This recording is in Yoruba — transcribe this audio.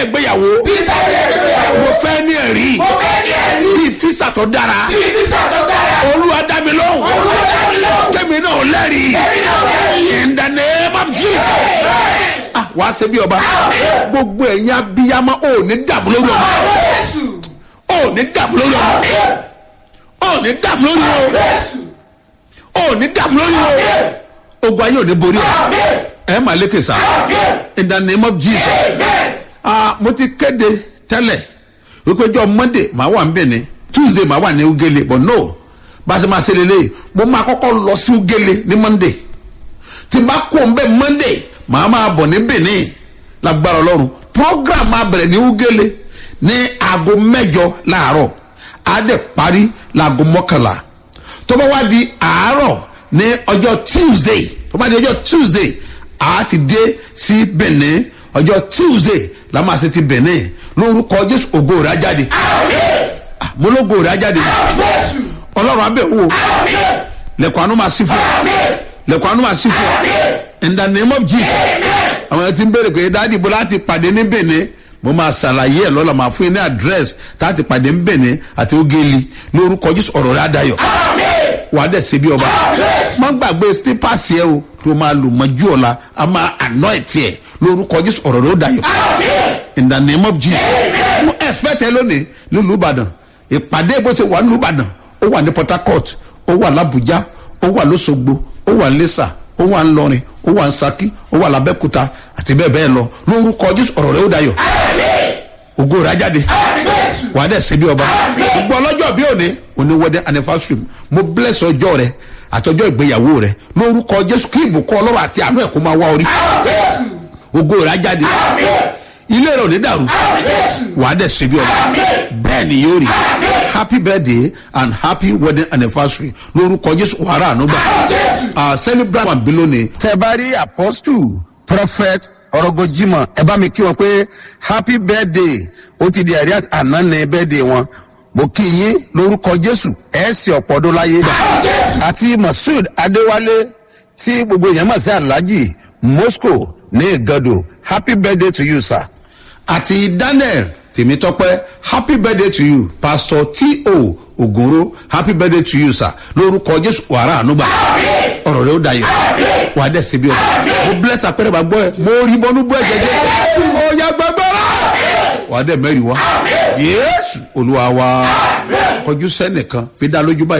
ìgbéyàwó bí táyé ìgbéyàwó. mo fẹ́ ní ẹ̀rí mo fẹ́ ní ẹ̀rí. bí físà tó dára bí físà tó dára. olúwa dá mi lóhùn olúwa dá mi lóhùn. kẹ́mi náà lẹ́rìí èmi náà lẹ́rìí. in the name of jesus ah wàá ṣe bí ọba gbogbo ẹ̀yin abiyamọ ò ní dààmú lórí ọmọ Jésù. ò ní dààmú lórí ọmọ ò ní dààmú lórí ọmọ Jésù. ò ní dààmú lórí ọmọ ogun ayé ò ní borí ẹ ẹ máa lékè sá in the name of jesus ah mo ti kéde tẹ́lẹ̀ wípé jọ monday màá wà ń bẹ̀ ni tuesday màá wà ní ugele but no bá a ṣe máa ṣe lélẹ̀ mo máa kọ́kọ́ lọ sí ugele ní monday tí n bá kó n bẹ monday màá máa bọ̀ ní benin lágbára ọlọ́run program máa bẹ̀rẹ̀ ní ugele ní aago mẹ́jọ láàárọ̀ á dẹ̀ parí láago mọ́kànlá tó bá wá di àárọ̀ ní ọjọ́ tuesday tó bá di ọjọ́ tuesday a ti dé sí benin ọjọ́ tuesday la máa ṣe ti benin lórúkọ jésù ògo rẹ̀ á jáde Ah, mo lógo rẹ̀ á jáde Jésù. ọlọ́run abẹ́ wò lẹ́kọ̀ọ́ àánú máa sí fún ọ lẹ́kọ̀ọ́ àánú máa sí fún ọ in the name of jesus àwọn ẹni tí ń béèrè pé dáàdì bó láti pàdé ní benin mo máa ṣàlàyé ẹ lọ́la máa fún yín ní àdírẹ́sì láti pàdé ní benin àti ogeli lórúkọ jésù ọ̀rọ̀ rẹ̀ á dayọ̀ wàá dẹ̀ ṣe bí ọba má gbàgbé slippers yẹ o tó máa lò mọ́jú ọ̀la a máa anoint yẹ lórúkọ jésù ọ̀rọ̀ rẹ̀ ó dayọ̀ in the name of jesus mo expect ẹ lónìí nílùú ìbàdàn ìpàdé bó ṣe wà nílùú ìbàdàn ó wà ní port harcourt ó wà làbújá ó wà lọ́sọ̀gbọ̀ ó wà lẹ́sà ó wà ńlọrin ó wà nsaki ó wà làbẹ́kúta àti bẹ́ẹ̀ bẹ́ẹ̀ lọ lórúkọ jésù ọ̀rọ̀ rẹ̀ ó dayọ̀ ògo rẹ̀ á jáde Jésù. wà á dẹ̀ ṣe bí ọba gbogbo ọlọ́jọ́ bí òní òní wedding anniversary mo bless ọjọ́ rẹ àtọjọ́ ìgbéyàwó rẹ lórúkọ jésù kí ìbùkún ọlọ́run àti àánú ẹ̀ kó máa wá orí Jésù. ògo rẹ̀ á jáde ilé rẹ̀ ò ní dàrú Jésù. wà á dẹ̀ ṣe bí ọba bẹ́ẹ̀ ni yóò rí happy birthday and happy wedding anniversary lórúkọ jésù wàrà ànúgbà Jésù. celebrate one below ni. tẹ bá rí apostle prophet ọrọgọjìmọ ẹ bá mi kí wọn pé happy birthday ó ti di ẹ̀rí àná ní birthday wọn mo kí yín lórúkọ jésù ẹ sì ọ̀pọ̀ ọdún láyé àti masud adéwálé tí gbogbo èèyàn mọ̀ sí alhaji moscow ní ìgàdò happy birthday to you sir. àti daniel tèmítọ́pẹ́ happy birthday to you pastor t.o. ògòrò happy birthday to you sir lórúkọ jésù wàrà ànúgbà ọ̀rọ̀ rẹ̀ ó dayọ̀ wà á dẹ̀ síbi ọ̀rọ̀ mo bless àpẹẹrẹ bá gbọ́ ẹ mo rí bọ́nú bọ́ ẹ̀jẹ̀ jẹ́ ó yá gbẹgbẹ́rẹ́ wà á dẹ̀ mẹ́rin wá yéésù olúwa wa kọjú sẹ́nìkan fi dá lójú báyìí.